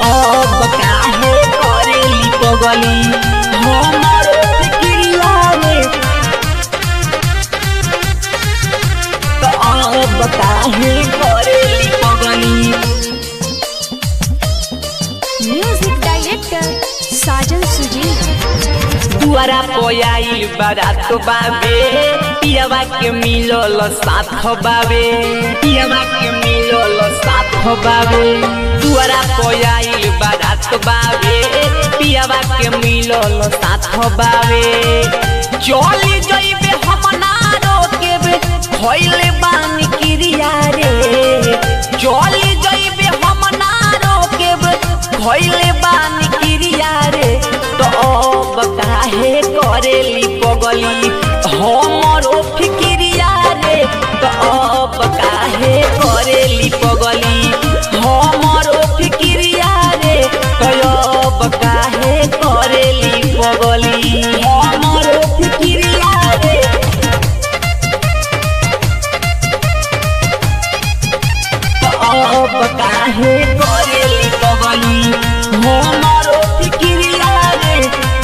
अब काहे करेली पगली हमर फिक्रिया रे तो अब काहे करेली पगली म्यूजिक डायरेक्टर साजन सुजीत दुआरा पोयाइल बारात बाबे पियावा के मिलल साथ बाबे पियावा के मिलल साथ बाबे दुआरा पोयाइल बारात बाबे पियावा के मिलल साथ बाबे चली जइबे हम ना रोकेबे भइले बानी क्रिया रे चली जइबे हम ना रोकेबे भइले बानी क्रिया रे तो अब काहे करेली पगली हमरो फिक्रिया रे तो अब काहे करेली पगली हमरो फिक्रिया रे तो अब काहे करेली पगली हमरो फिक्रिया रे अब काहे करेली पगली हमरो फिक्रिया रे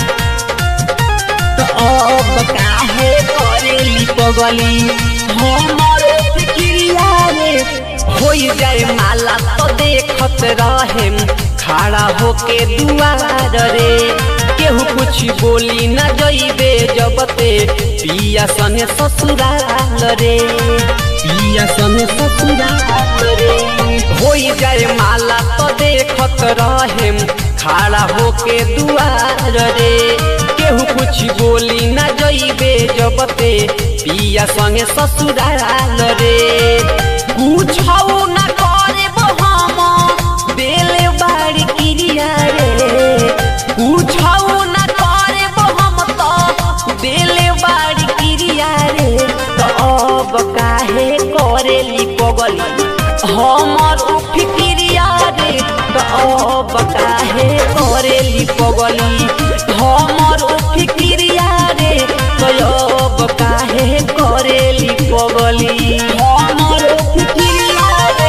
तो अब काहे करेली पगली हमरो फिक्रिया रे होई जाए माला तो देखत रहेम खड़ा होके दुआर रे केहू कुछ बोली न जइबे जबते पिया सने ससुराल रे पिया सने ससुराल रे होई जाए माला तो देखत रहेम खड़ा होके दुआर रे केहू कुछ बोली न जइबे जबते पिया संगे ससुराल रे पूछौ न करबो हम देले बाड़ी क्रिया रे पूछौ न करबो हम तो देले बाड़ी क्रिया रे तो अब काहे करेली पगली हमर फिक्रिया रे तो अब काहे करेली पगली हमर फिक्रिया रे तो अब काहे करेली पगली हमर फिक्रिया रे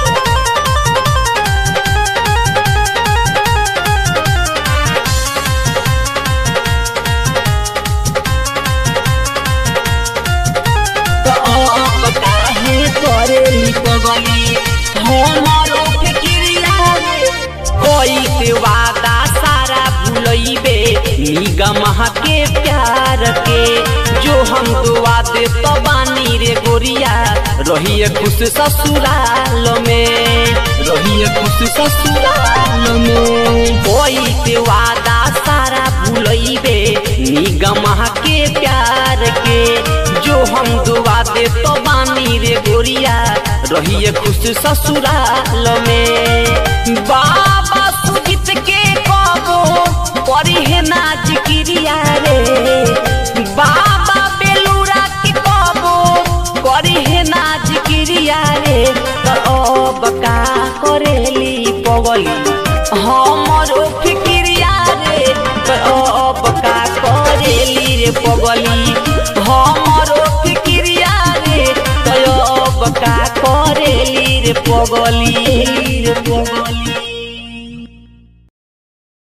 तो अब काहे करेली पगली हमरो फिक्रिया रे कोई के वादा सारा भूलइबे निगम के प्यार के जो हम दुआ दे तो बानी रे गोरिया रहिए खुश ससुराल में रहिए खुश ससुराल में कोई के वादा सारा भूलइबे निगम के प्यार के जो हम दुआ दे तो बानी रे गोरिया रहिए खुश ससुराल में बाबा सुजित के कबो परी है नाच क्रिया रे बाबा बेलूरा के कबो करी है नाच क्रिया रे तो अब का करेली पगली हमरो फिक्रिया रे तो अब का करेली रे पगली हमरो फिक्रिया रे तो अब का करेली रे पगली रे पगली